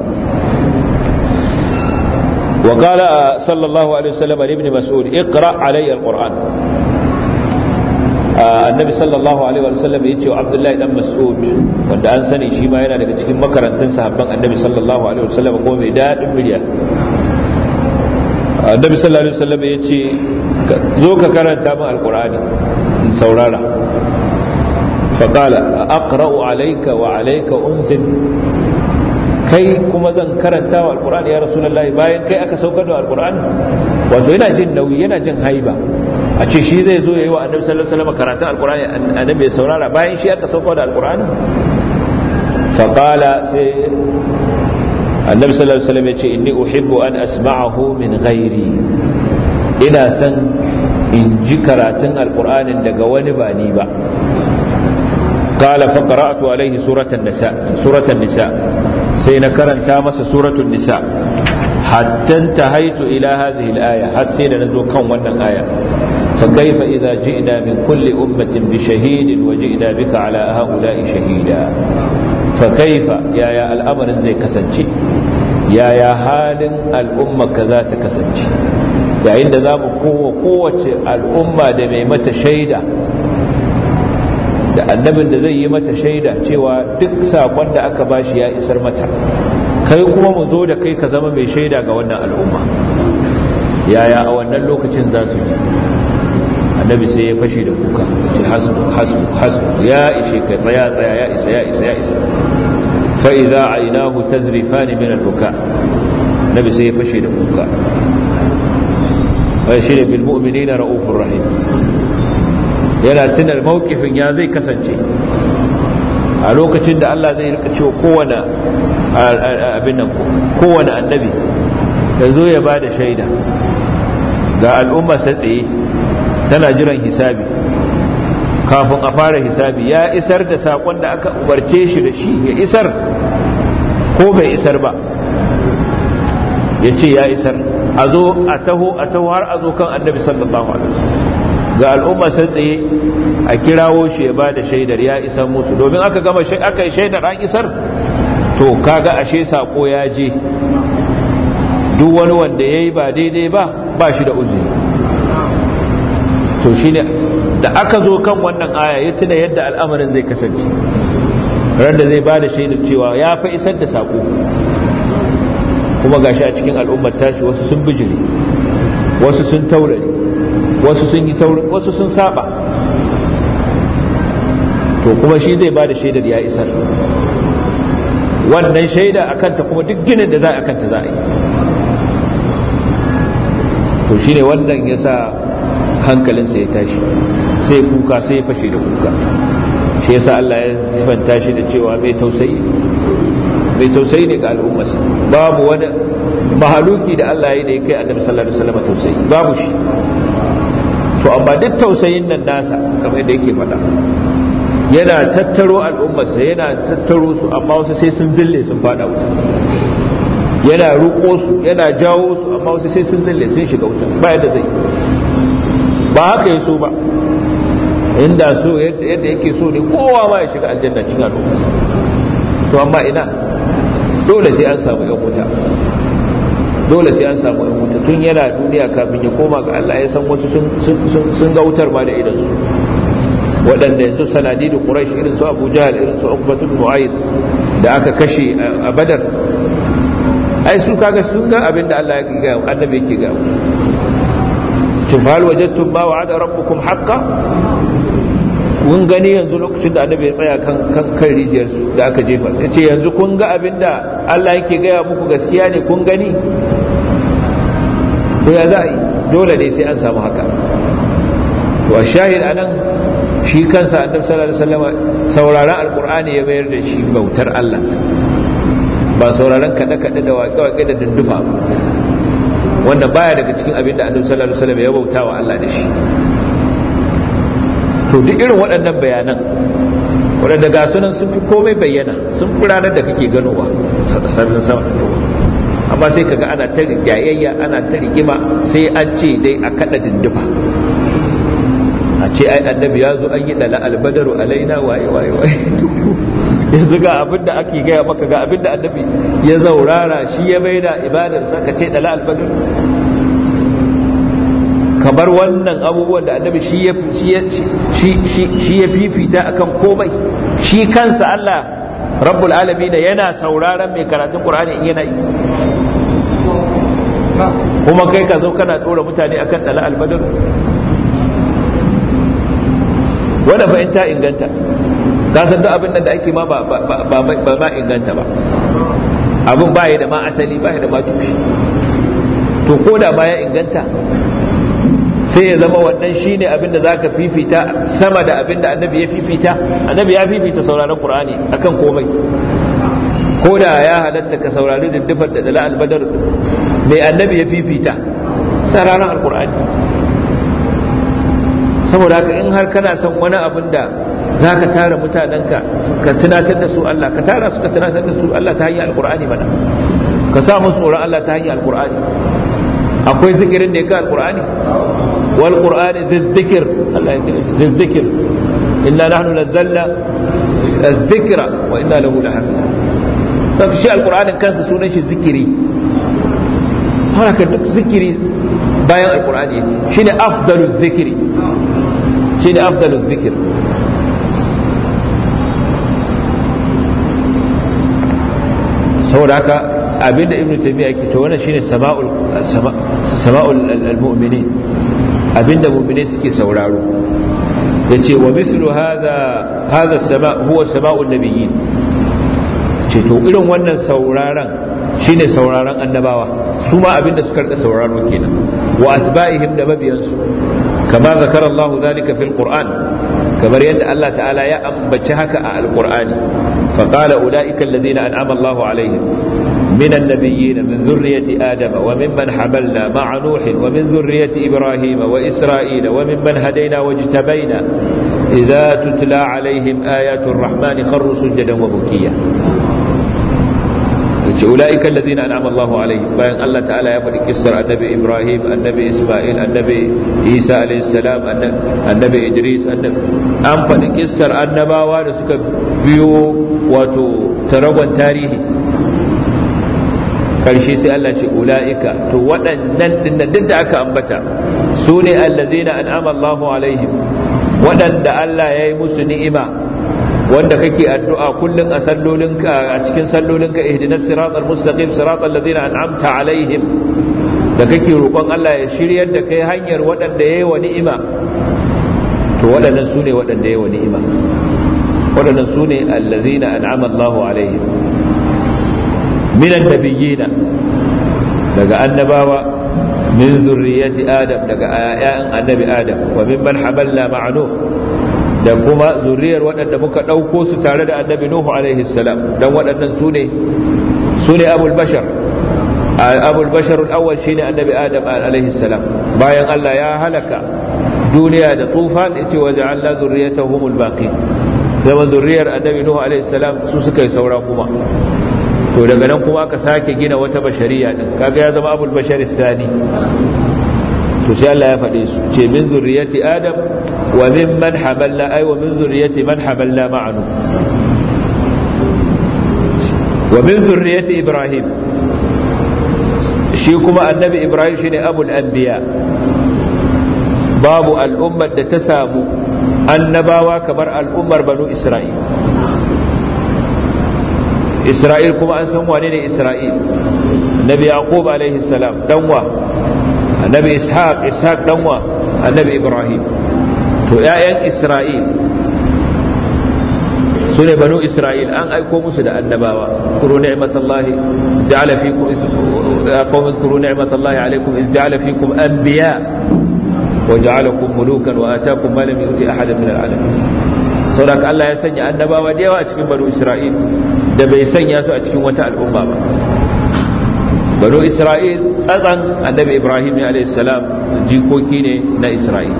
وقال صلى الله عليه وسلم لابن مسعود اقرأ علي القرآن annabi sallallahu alaihi wa sallam ya ce wa abdullahi dan mas'ud wanda an sani shi ma yana daga cikin makarantun sahabban annabi sallallahu alaihi wa sallam ko mai dadin murya annabi sallallahu alaihi wa sallam ya ce zo ka karanta min alqur'ani in saurara fa qala aqra'u alayka wa alayka unzil kai kuma zan karanta wa alqur'ani ya rasulullahi bayan kai aka saukar da alqur'ani wato yana jin nauyi yana jin haiba a ce shi zai zo ya yi wa annabi sallallahu alaihi wasallam karatun alqur'ani annabi ya saurara bayan shi aka sauko da alqur'ani fa qala sai annabi sallallahu alaihi wasallam yace inni uhibbu an asma'ahu min ghairi ina san in ji karatun alqur'anin daga wani ba ni ba qala fa qara'tu alaihi suratan nisa suratan nisa sai na karanta masa suratul nisa hatta tahaitu ila hadhihi al-aya har sai da nazo kan wannan aya فكيف إذا جئنا من كل أمة بشهيد وجئنا بك على هؤلاء شهيدا فكيف يا يا الأمر زي كسنشي يا يا حال الأمة كذا تكسنشي yayin da za mu kowa kowace al'umma da mai mata shaida da annabin da zai yi mata shaida cewa duk sakon da aka bashi ya isar mata kai kuma mu zo da kai ka zama mai shaida ga wannan al'umma yaya a wannan lokacin za su ji annabi sai ya fashe da kuka ce hasbu hasbu hasbu ya ishe ka tsaya tsaya ya isa ya isa ya isa fa idza aynahu tazrifan min al-buka annabi sai ya fashe da kuka wa shi bil mu'minina raufur rahim yana tunar mawkifin ya zai kasance a lokacin da Allah zai rika cewa kowane abin nan kowane annabi ya zo ya bada shaida ga al'umma sa tsaye tana jiran hisabi kafin a fara hisabi ya isar da sakon da aka umarce shi da shi ya isar ko bai isar ba ya ce ya isar a zo a taho a taho har a zo kan annabi sallallahu alaihi wasallam ga al'umma sai tsaye a kirawo shi ya ba da shaidar ya isar musu domin aka gama aka yi shaidar an isar to kaga ashe sako ya je duk wani wanda ya yi ba daidai ba ba shi da uzuri to shine da aka zo kan wannan aya ya tuna yadda al'amarin zai kasance ran da zai ba da shaidar cewa ya fa isar da sako kuma gashi a cikin al'ummar tashi wasu sun bijire wasu sun taurare wasu sun yi taurin wasu sun saba to kuma shi zai ba da shaidar ya isar wannan shaida akan ta kuma duk ginin da za a kanta za a yi to shine wannan ya sa hankalinsa ya tashi sai kuka sai ya fashe da kuka shi yasa Allah ya sifanta shi da cewa mai tausayi mai tausayi ne ga al'ummarsa babu wani mahaluki da Allah ya yi da ya kai annabi sallallahu alaihi wasallam tausayi babu shi to amma duk tausayin nan nasa kamar yadda yake faɗa yana tattaro al'ummarsa yana tattaro su amma wasu sai sun zille sun fada wuta yana ruko su yana jawo su amma wasu sai sun zille sun shiga wuta ba yadda zai ba haka ya so ba inda so yadda yake so ne kowa ma ya shiga aljanna cikin al'ummarsa to amma ina dole sai an samu yan wuta dole sai an samu yan wuta tun yana duniya kafin ya koma ga Allah ya san wasu sun ga wutar ma da idan su waɗanda yanzu sanadidu quraish irin su abu jahal irin su uqbatu mu'ayyid da aka kashe a badar ai su kaga sun ga abin da Allah ya ga annabi yake ga shin hal wajadtum ma wa'ada rabbukum haqqan mun gani yanzu lokacin da annabi ya tsaya kan kan kan rijiyar su da aka jefa yace yanzu kun ga abin da Allah yake gaya muku gaskiya ne kun gani to ya za a yi dole ne sai an samu haka to a shahid anan shi kansa annabi sallallahu alaihi wasallam sauraron alqur'ani ya bayar da shi bautar Allah ba sauraron kada kada da waƙe waƙe da dundufa ba wanda baya daga cikin abin da annabi sallallahu alaihi wasallam ya bauta wa Allah da shi to duk irin waɗannan bayanan waɗanda ga sunan sun fi komai bayyana sun fi ranar da kake ganowa sararin sama amma sai kaga ana ta rigayayya ana ta rigima sai an ce dai a kada dindufa a ce ai annabi ya zo an yi dala albadaru alaina waye waye waye yanzu ga abin da ake gaya maka ga abin da annabi ya zaurara shi ya maida ibadarsa ka ce dala albadar kamar wannan abubuwan da annabi shi ya fifita akan komai shi kansa Allah rabbul alamin yana sauraron mai karatun qur'ani in yana yi kuma kai ka zo kana dora mutane akan dala albadar wanda fa in ta inganta ka san duk abin da ake ma ba ma inganta ba abin ba da ma asali ba da ma tushe to ko da baya inganta sai ya zama wannan shine abin da zaka fifita sama da abin da annabi ya fifita annabi ya fifita sauraron qur'ani akan komai ko da ya halatta ka saurari diddifar da dala albadar mai annabi ya fifita sai ranar alkur'ani saboda haka in har kana son wani abin da za ka tara mutanenka ka tunatar da su Allah ka tara su ka tunatar da su Allah ta hanyar alkur'ani mana ka sa musu tsoron Allah ta hanyar alkur'ani akwai zikirin da ya ga alkur'ani wal qur'ani zizzikir Allah ya kira zizzikir inna nahnu nazzalna الذكرى وإنا له لحافظون don shi alkur'anin kansa sunan shi zikiri haka duk zikiri bayan alkur'ani shi ne afdalu zikiri shi ne afdalu zikir saboda haka abinda ibn taymiya yake to wannan shine sama'ul sama'ul almu'minin abinda mu'mine suke sauraro yace wa mithlu hadha hadha sama huwa sama'un nabiyyin ce to irin wannan sauraron shine sauraron annabawa su ma abinda suka rika sauraro kenan wa atba'ihim da mabiyansu kama zakara Allah zalika fil Qur'an kamar yadda Allah ta'ala ya ambaci haka a alqur'ani fa qala ulaika alladhina an'ama Allah alaihim من النبيين من ذرية آدم وممن حملنا مع نوح ومن ذرية إبراهيم وإسرائيل وممن هدينا واجتبينا إذا تتلى عليهم آيات الرحمن خروا سجدا وبكيا أولئك الذين أنعم الله عليهم بأن الله تعالى يفعل كسر النبي إبراهيم النبي إسماعيل النبي عيسى عليه السلام النبي إدريس أنفع كسر النباوة لسك بيو وتو تربا تاريخي karshe sai Allah ce ula'ika to waɗannan dinnan duk da aka ambata su ne allazina an'ama Allahu alaihim waɗanda Allah ya yi musu ni'ima wanda kake addu'a kullun a sallolinka a cikin sallolinka ihdinas siratal mustaqim siratal ladzina an'amta alaihim da kake roƙon Allah ya shiryar da kai hanyar waɗanda yayi wa ni'ima to waɗannan su ne waɗanda yayi wa ni'ima waɗannan su ne allazina an'ama Allahu alaihim minan nabiyina daga annabawa min zurriyati adam daga ayyan annabi adam wa mimman hamalna ma'anuh da kuma zuriyar waɗanda muka ɗauko su tare da annabi nuhu alaihi salam dan waɗannan su ne su ne abul bashar abul bashar al-awwal shine annabi adam alaihi salam bayan Allah ya halaka duniya da tufan yace wa ja'alna zurriyatahum al-baqi zama zuriyar annabi nuhu alaihi salam su suka yi saura kuma to daga nan kuma aka sake gina wata bashariya din kaga ya zama abul bashar thani to sai Allah ya faɗe su ce min zurriyati adam wa mimman hamalna ay wa min zurriyati man hamalna ma'anu wa min zurriyati ibrahim shi kuma annabi ibrahim shine abul anbiya babu al'ummar da ta samu annabawa kamar al'ummar banu isra'il isra'il kuma an san wane ne isra'il nabi yaqub alaihi salam danwa annabi ishaq ishaq danwa annabi ibrahim to ƴaƴan isra'il su ne banu isra'il an aiko musu da annabawa kuru ni'matallahi ja'ala fikum qawm zkuru ni'matallahi alaykum iz ja'ala fikum anbiya wa ja'alakum mulukan wa ataakum ma lam yu'ti ahadan min al'alamin saboda Allah ya sanya annabawa da yawa a cikin banu isra'il da bai sanya su a cikin wata al'umma ba banu isra'il tsatsan annabi ibrahim ne alayhi salam jikoki ne na isra'il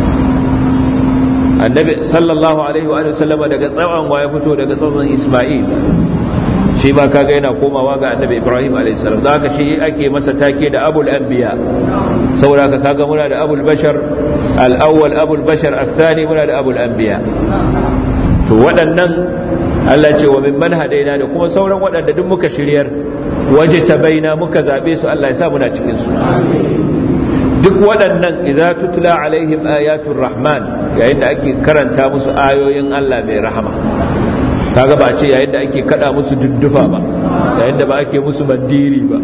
annabi sallallahu alaihi wa sallam daga tsawon wa ya fito daga tsawon isma'il shi ma kaga yana komawa ga annabi ibrahim alaihi salam da haka shi ake masa take da abul anbiya saboda haka kaga muna da abul bashar al-awwal abul bashar al-thani muna da abul anbiya to waɗannan Allah ce wa mimman hadaina da kuma sauran waɗanda duk muka shiryar waje ta baina muka zabe su Allah ya sa muna cikin su duk waɗannan idza tutla alaihim ayatul rahman yayin da ake karanta musu ayoyin Allah mai rahama kaga ba ce yayin da ake kada musu duddufa ba yayin da ba ake musu mandiri ba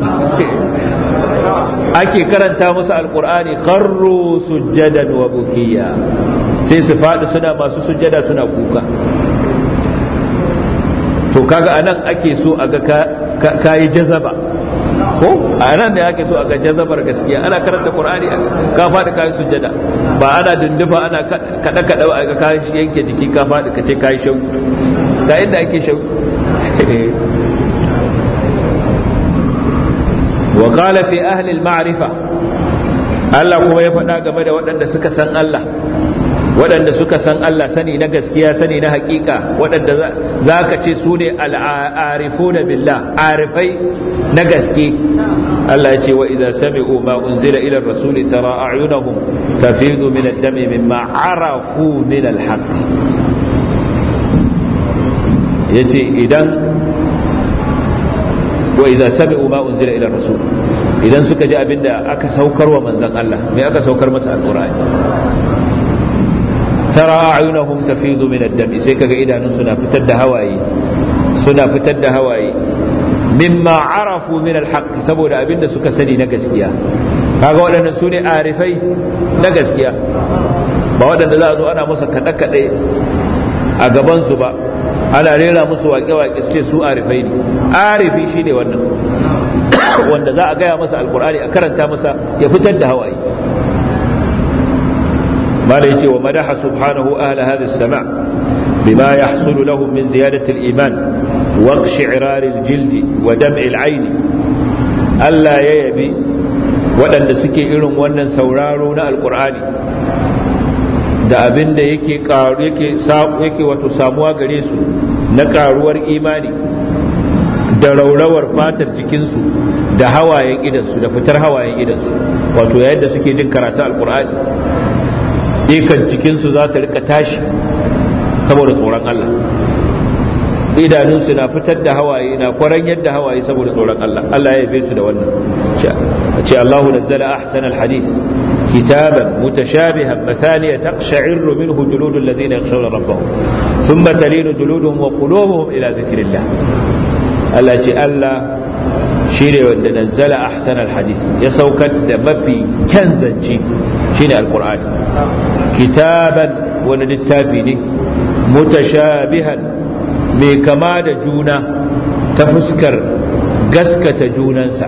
ake karanta musu alqur'ani kharru sujjadan wa bukiya sai su faɗi suna masu sujjada suna kuka to kaga anan ake so a ga kayi jazaba ko a nan da ake so a ga jazabar gaskiya ana karanta qur'ani ka faɗi kayi sujjada ba ana dindufa ana kada kada a ga kayi yanke jiki ka faɗi ka ce kayi shauki ga inda ake shauki وقال في أهل المعرفة Allah kuma ya faɗa game da waɗanda suka san Allah waɗanda suka san Allah sani na gaskiya sani na hakika waɗanda za ka ce su ne al'arifu da billah arifai na gaske Allah ya ce wa idza sami'u ma unzila ila rasuli tara a'yunahum tafidu min ad-dami mimma arafu min al-haqq yace idan wa idza sami'u ma unzila ila rasul idan suka ji abinda aka saukar wa manzon Allah me aka saukar masa alqur'ani tara a'yunahum tafidu min ad-dam sai kaga idanun suna fitar da hawaye suna fitar da hawaye mimma arafu min al-haqq saboda abinda suka sani na gaskiya kaga waɗannan su ne arifai na gaskiya ba waɗanda za a zo ana musu kaɗe-kaɗe a gabansu ba ana rera musu waƙe-waƙe su ce su arifai ne arifi shi ne wannan wanda za a gaya masa alkur'ani a karanta masa ya fitar da hawaye mala yace wa madaha subhanahu ahla hadha as-sama' bima yahsulu lahum min ziyadati al-iman wa iqshi'rar al-jild wa dam' al-'ayn Allah ya yabi waɗanda suke irin wannan sauraro na alkur'ani da abin da yake karu yake yake wato samuwa gare su na karuwar imani da raurawar fatar jikinsu da hawayen idansu da fitar hawayen idansu wato yayin da suke jin karatu alkur'ani ikan jikinsu za ta rika tashi saboda tsoron Allah idanunsu na fitar da hawaye na kwaran yadda hawaye saboda tsoron Allah Allah ya yabe su da wannan ce Allahu nazzala ahsanal hadith كتابا متشابها مثانية تقشعر منه جلود الذين يخشون ربهم ثم تلين جلودهم وقلوبهم إلى ذكر الله التي ألا شيري وند نزل أحسن الحديث يسوكت ما في كنزنجي شيني القرآن كتابا ونلتافيني متشابها mai kama da juna ta fuskar gaskata junansa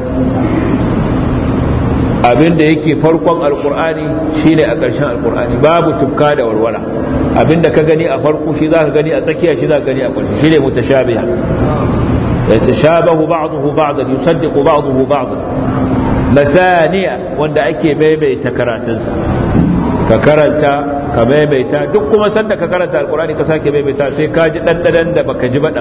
abin da yake farkon alkur'ani shine a ƙarshen alkur'ani babu tufka da warwara abin da ka gani a farko shi za ka gani a tsakiya shi za ka gani a ƙarshe shine mutashabiha yatashabahu ba'dahu ba'dan yusaddiqu ba'dahu ba'dan masaniya wanda ake maimaita karatunsa ka karanta ka maimaita duk kuma sanda ka karanta alkur'ani ka sake maimaita sai ka ji dandadan da baka ji ba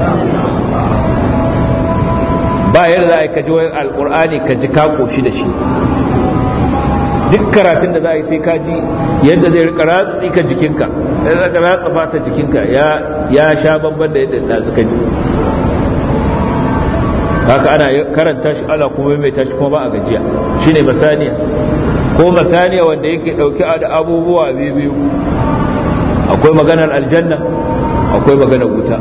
ba yadda za a yi ka ji alkur'ani ka ji ka koshi da shi duk karatun da za a yi sai ka ji yadda zai rika ratsa tsikan jikinka ya rika ratsa fata jikinka ya sha bamban da yadda da suka ji haka ana karanta shi ana kuma mai tashi kuma ba a gajiya shine masaniya ko masaniya wanda yake dauke da abubuwa biyu akwai maganar aljanna akwai maganar wuta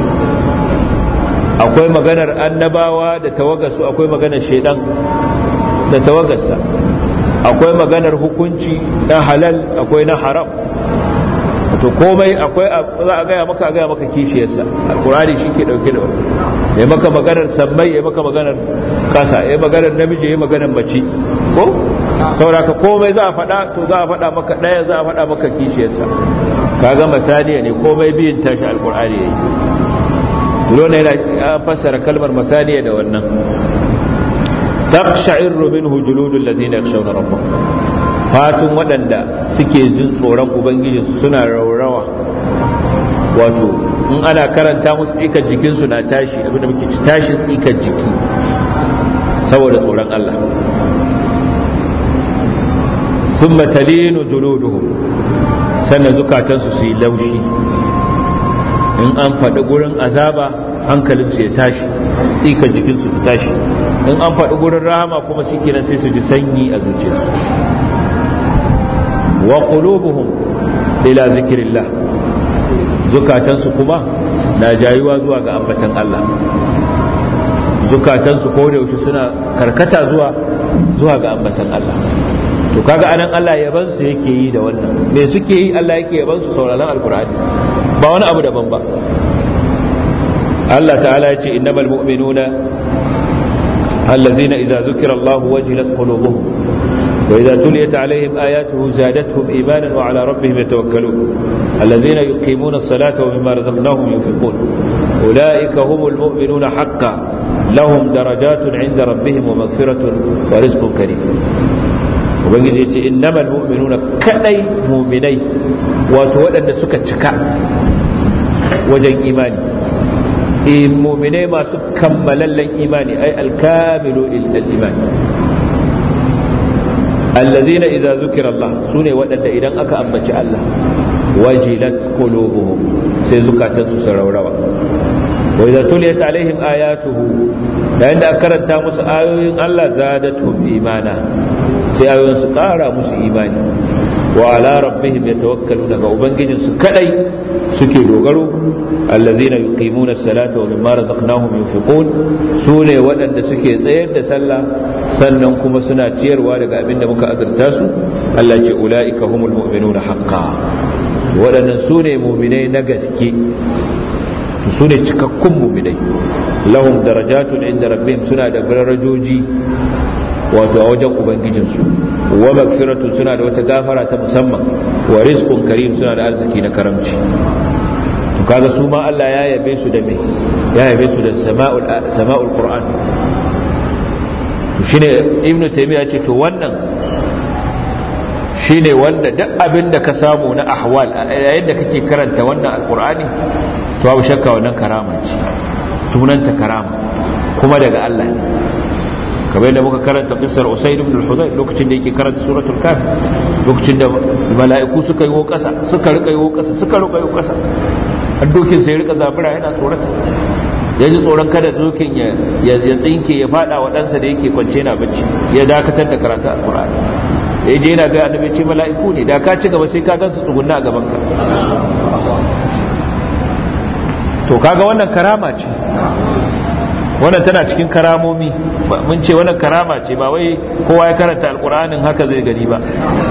akwai maganar annabawa da tawagarsu akwai maganar shaidan da tawagarsa akwai maganar hukunci na halal akwai na haram to komai akwai za a gaya maka a gaya maka kishiyarsa alkurani shi ke dauke da wani ya maka maganar sammai ya maka maganar kasa ya maganar namiji ya maganar mace ko sauraka komai za a faɗa to za a faɗa maka ɗaya za a faɗa maka kishiyarsa kaga masaniya ne komai biyun tashi alkurani ya yi dole yana fassara kalmar masaniya da wannan taqsha'irru minhu juludul ladina yakhshawna rabbahum fatun waɗanda suke jin tsoron ubangijinsu suna raurawa wato in ana karanta musu tsikar jikinsu na tashi abinda muke ci tashin tsikar jiki saboda tsoron Allah ثم تلين جلودهم sannan zukatansu su yi laushi in an faɗi gurin azaba hankalinsu ya tashi tsika jikinsu su tashi in an faɗi gurin rahama kuma shi kenan sai su ji sanyi a zuciyarsu wa qulubuhum ila zikrillah zukatansu kuma na jayuwa zuwa ga ambatan Allah zukatansu ko da yaushe suna karkata zuwa zuwa ga ambatan Allah to kaga anan Allah yaban su yake yi da wannan me suke yi Allah yake yaban su sauraron alqur'ani ba wani abu daban ba Allah ta'ala ya ce innamal mu'minuna allazina idza zukira Allah wajilat qulubuhum wa idza tuliyat alaihim ayatuhu zadatuhum imanan wa ala rabbihim yatawakkalun allazina yuqimuna as-salata wa mimma razaqnahum yunfiqun ulaika humul mu'minuna haqqan lahum darajatun inda rabbihim wa maghfiratun wa rizqun karim ubangiji ya ce innamal mu'minuna kadai mu'minai wato waɗanda suka cika wajen imani in mu'minai masu kammalallen imani ai alkamilu illal imani allazina idza zukira Allah sune waɗanda idan aka ambaci Allah wajilat qulubuhum sai zukatansu su raurawa wa idza tuliyat alaihim ayatuhu da inda aka karanta musu ayoyin Allah zadatuhum imana sai ayoyin su kara musu imani wa ala rabbihim yatawakkaluna ga ubangijin su kadai suke dogaro allazina yuqimuna as-salata wa mimma razaqnahum yunfiqun sune waɗanda suke tsayar da sallah sannan kuma suna ciyarwa daga abin da muka azurta su Allah ce ulaika humul mu'minuna haqqan waɗannan sune mu'minai na gaske su ne cikakkun mu'minai lahum darajatun inda rabbihim suna da darajoji wato a wajen ubangijinsu wa magfiratun suna da wata gafara ta musamman wa rizqun karim suna da arziki na karamci to kaga su ma Allah ya yabe su da me ya yabe su da sama'ul sama'ul qur'an shine ibnu taymiya ce to wannan shine wanda duk abin da ka samu na ahwal yayin da kake karanta wannan alqur'ani to babu shakka wannan karama ce sunanta karama kuma daga Allah ne kamar yadda muka karanta kissar Usaid ibn al-Hudayr lokacin da yake karanta suratul Kaf lokacin da mala'iku suka yi kasa suka rika yi kasa suka rika yi kasa dokin sai rika zafira yana tsorata ya ji tsoron kada dokin ya tsinke ya fada wa ɗansa da yake kwance na bacci ya dakatar da karanta alkur'ani ya je yana ga annabi ce mala'iku ne da ka ci gaba sai ka gansu tsugunna a gaban ka to kaga wannan karama ce wannan tana cikin karamomi mun ce wannan karama ce ba wai kowa ya karanta alkur'anin haka zai gani ba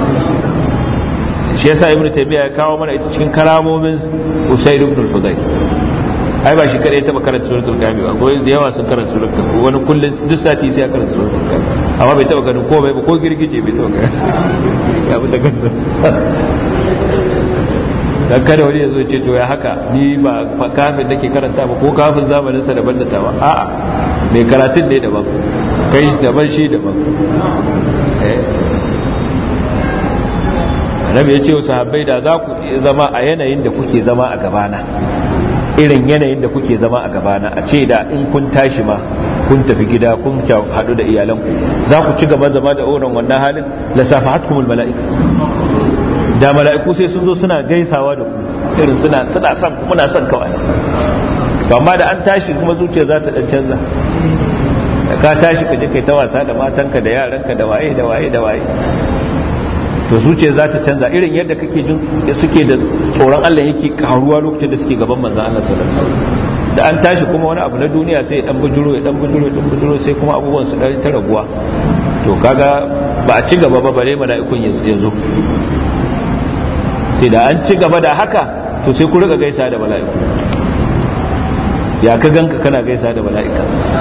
shi yasa ibnu taymiya ya kawo mana ita cikin karamomin usayd ibn al-hudayr ai ba shi kadai ya taba karanta suratul kahfi ba ko da yawa sun karanta suratul kahfi wani kullun duk sati sai ya karanta suratul kahfi amma bai taba ganin komai ba ko girgije bai taba ganin ya bi ta kansa dan kada wani ya zo ce to ya haka ni ba kafin nake karanta ba ko kafin zamanin sa daban da tawa a'a mai karatun ne daban kai daban shi daban annabi ya ce wa sahabbai da za ku zama a yanayin da kuke zama a gabana irin yanayin da kuke zama a gabana a ce da in kun tashi ma kun tafi gida kun haɗu da iyalanku za ku ci gaba zama da oran wannan halin la safahatkumul mala'ika da mala'iku sai sun zo suna gaisawa da ku irin suna suna son muna son kawai amma da an tashi kuma zuciya za ta dan canza ka tashi ka je kai ta wasa da matanka da yaranka da waye da waye da waye to zuciya za ta canza irin yadda kake jin suke da tsoron Allah yake karuwa lokacin da suke gaban manzon Allah sallallahu alaihi wasallam da an tashi kuma wani abu na duniya sai ya dan bujuro ya dan bujuro ya dan bujuro sai kuma abubuwan su dan ta raguwa to kaga ba a ci gaba ba bare mala'ikun yanzu sai da an ci gaba da haka to sai ku riga gaisa da mala'iku ya ka ganka kana gaisa da mala'ika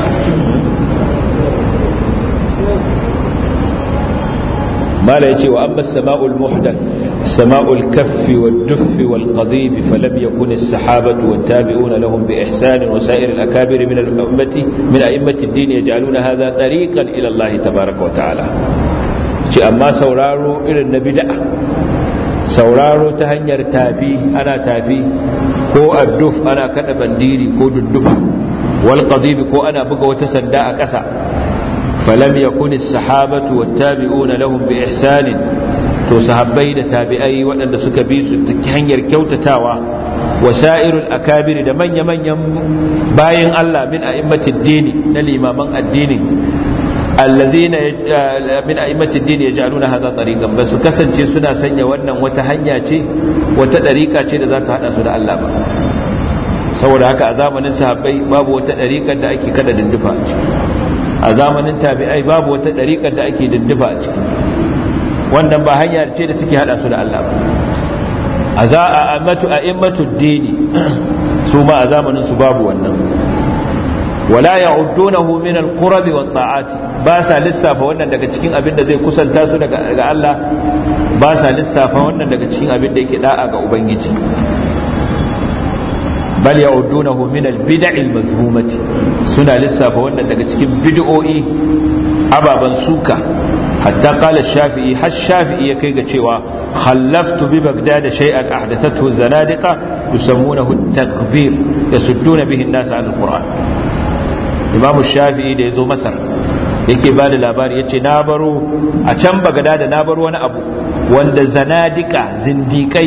mala yace wa amma sama'ul muhdath sama'ul kaffi wad duffi wal qadib falam yakun as-sahabatu wat tabi'una lahum bi ihsan wa sa'ir al-akabir min al-ummati min a'immati ad-din yaj'aluna hadha tariqan ila Allah tabaaraka wa ta'ala ci amma sauraro irin na bid'a sauraro ta hanyar tafi ana tafi ko adduf ana kada bandiri ko duddufa wal qadib ko ana buga wata sanda a ƙasa falam yakun as-sahabatu wat-tabi'una lahum bi ihsan to sahabbai da tabi'ai waɗanda suka bi su ta hanyar kyautatawa wasairul akabiri da manya-manyan bayin Allah min a'immatid dini na limaman addini allazina min a'immati ad-din yaj'aluna hadha tariqan bas kasance suna sanya wannan wata hanya ce wata dariqa ce da za ta hada su da Allah ba saboda haka a zamanin sahabbai babu wata dariqar da ake kada dindufa a ciki a zamanin tabi'ai babu wata dariqar da ake dindufa a ciki wannan ba hanya ce da take hada su da Allah ba a za a ammatu a'immatu ad-din su ma a zamanin su babu wannan wala ya'uddunahu min al-qurbi wat ta'ati ba sa lissafa wannan daga cikin abin da zai kusanta su daga Allah ba sa lissafa wannan daga cikin abin da yake da'a ga ubangiji bal ya'uddunahu min al-bid'i al-mazmumati suna lissafa wannan daga cikin bid'o'i ababan suka hatta qala shafi'i har shafi'i ya kai ga cewa khallaftu bi bagdad shay'an ahdathathu zanadiqa yusammunahu at-takbir yasudduna bihi an-nas 'an al-qur'an imamu shafi'i da yazo masar yake ba da labari yace na baro a can bagdad na baro wani abu wanda zanadika zindikai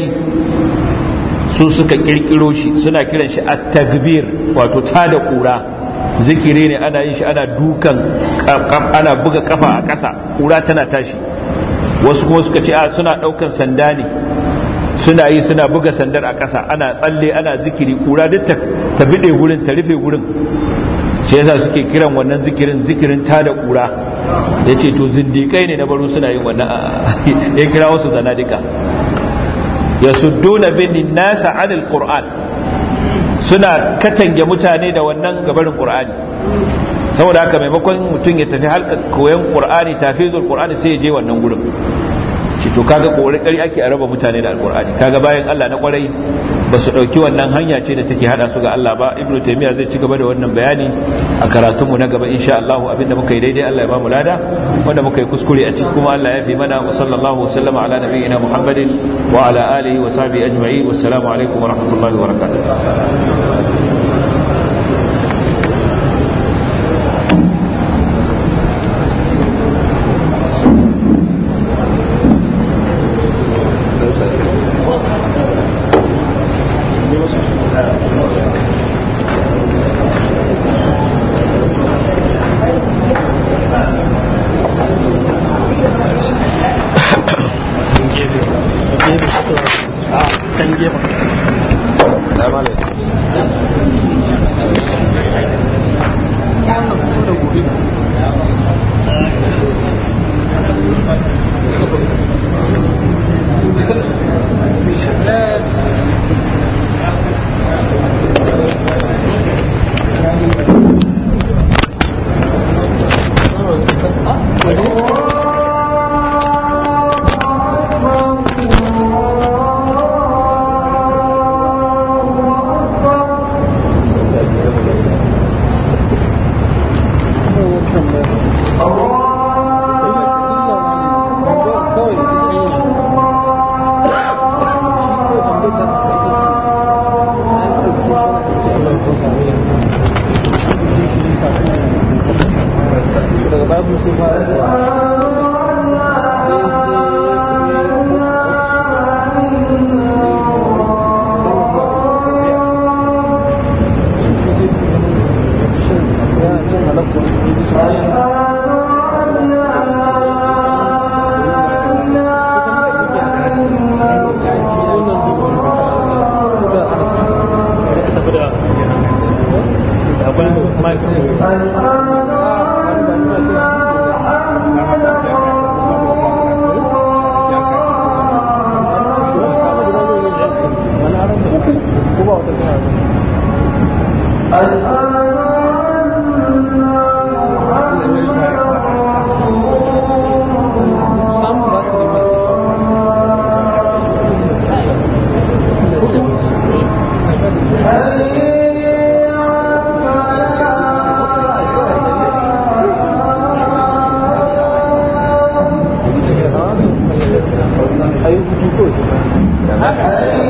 su suka kirkiro shi suna kiran shi at-takbir wato tada kura zikiri ne ana yin shi ana dukan ana buga kafa a ƙasa kura tana tashi wasu kuma suka ce a suna ɗaukan sanda ne suna yi suna buga sandar a ƙasa ana tsalle ana zikiri kura duk ta bide gurin ta rufe gurin shi yasa suke kiran wannan zikirin zikirin tada kura yace to zindikai ne na baro suna yin wannan ya kira wasu zanadika yasudduna bin nasa anil qur'an suna katange mutane da wannan gabarin qur'ani saboda haka maimakon mutum ya tafi halka koyon qur'ani tafizul qur'ani sai ya je wannan gurin shi to kaga kokari ake a raba mutane da alqur'ani kaga bayan Allah na kwarai ba su dauki wannan hanya ce da take hada su ga Allah ba ibnu taymiya zai ci gaba da wannan bayani a karatun mu na gaba insha Allah abinda muka yi daidai Allah ya ba mu lada wanda muka yi kuskure a cikin kuma Allah ya fi mana wa sallallahu wa sallama ala nabiyyina muhammadin wa ala alihi wa sahbihi ajma'in wassalamu alaikum wa rahmatullahi wa barakatuh Haka